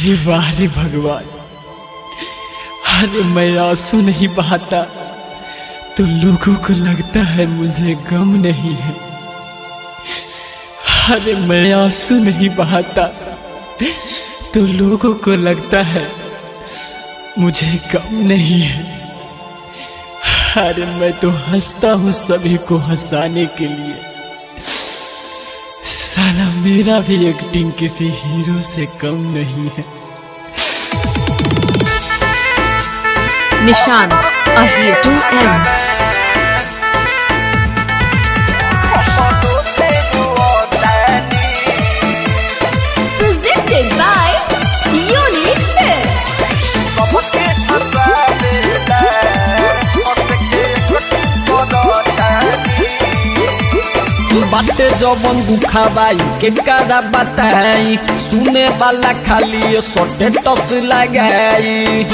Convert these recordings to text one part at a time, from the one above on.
अरे वाह रे भगवान अरे मैं आंसू नहीं बहाता तो लोगों को लगता है मुझे गम नहीं है अरे मैं आंसू नहीं बहाता तो लोगों को लगता है मुझे गम नहीं है अरे मैं तो हंसता हूँ सभी को हंसाने के लिए साला मेरा भी एक्टिंग किसी हीरो से कम नहीं है Nishan, Ahir 2M. Presented by Unique Films. बाटे जवन गुखाबाई के कारा बताई सुने वाला खाली सोटे टस लगाई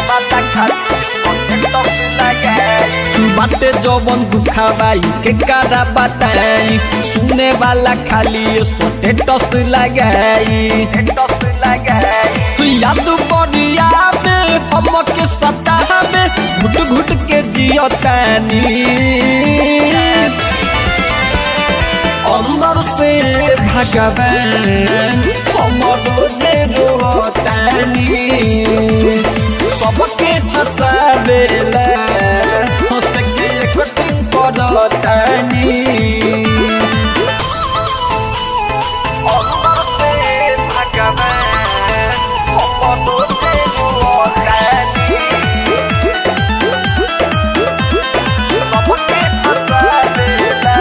बाटे जवन गुखाबाई के कारा बताई सुने वाला खाली सोटे टस लगाई तू याद बढ़िया में हम के सताह में घुट घुट के जियतानी अंदर से भगवान हमरो जे रोतानी सबके हंसा देला हंस के कटिंग करतानी अंदर से भगवान हमरो जे रोतानी सबके हंसा देला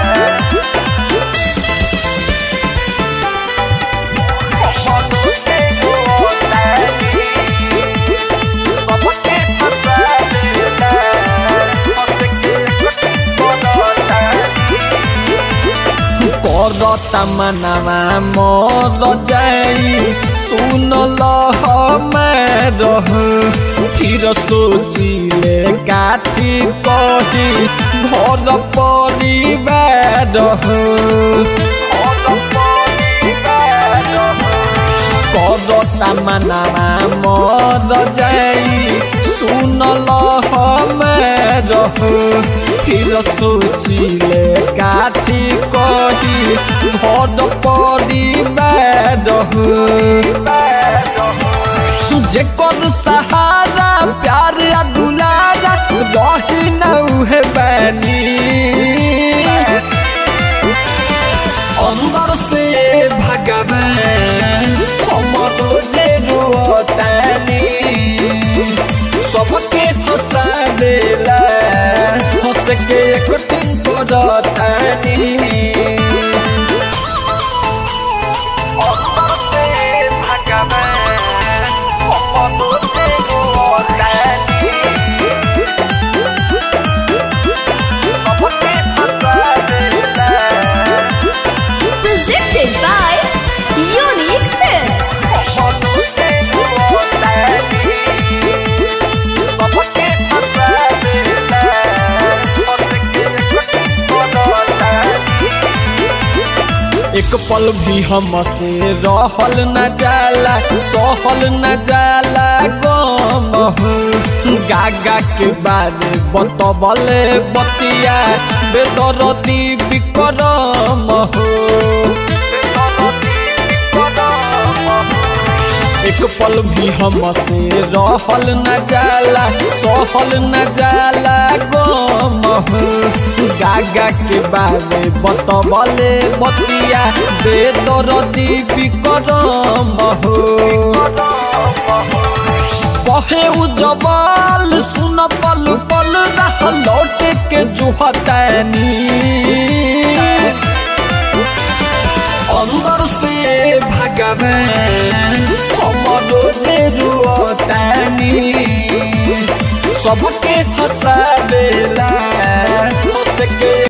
करता मनावा मर जाई सुन लह रह फिर सोचिले काठी कही घर परिवार करता मनावा मर जाई सुन लह रह फिर सोचिले काठी कही घर परिवार जेकर सहारा प्यार या दुलारा रही न उहे बैनी अंदर से भगवान हमरो जे रोतानी सबके हंसा देला हंस के कटिंग करतानी अंदर से भगवान हमरो जे रोतानी सबके हंसा देला Presented by Unique Films. एक पल भी हमसे रहल न जाला सहल न जाला गम हो गागा के बारे बतबले बतिया बेदरती विक्रम हो एक पल भी हमसे रहल न जाला सहल न जाला गम हो गागा के बारे बतबले बतिया बेदरती विक्रम हो कहे उ जबाल सुन पल पल रह लौट के जुहतनी अंदर से भगवान हमरो जे रुअतानी सबके हंसा देला हंस के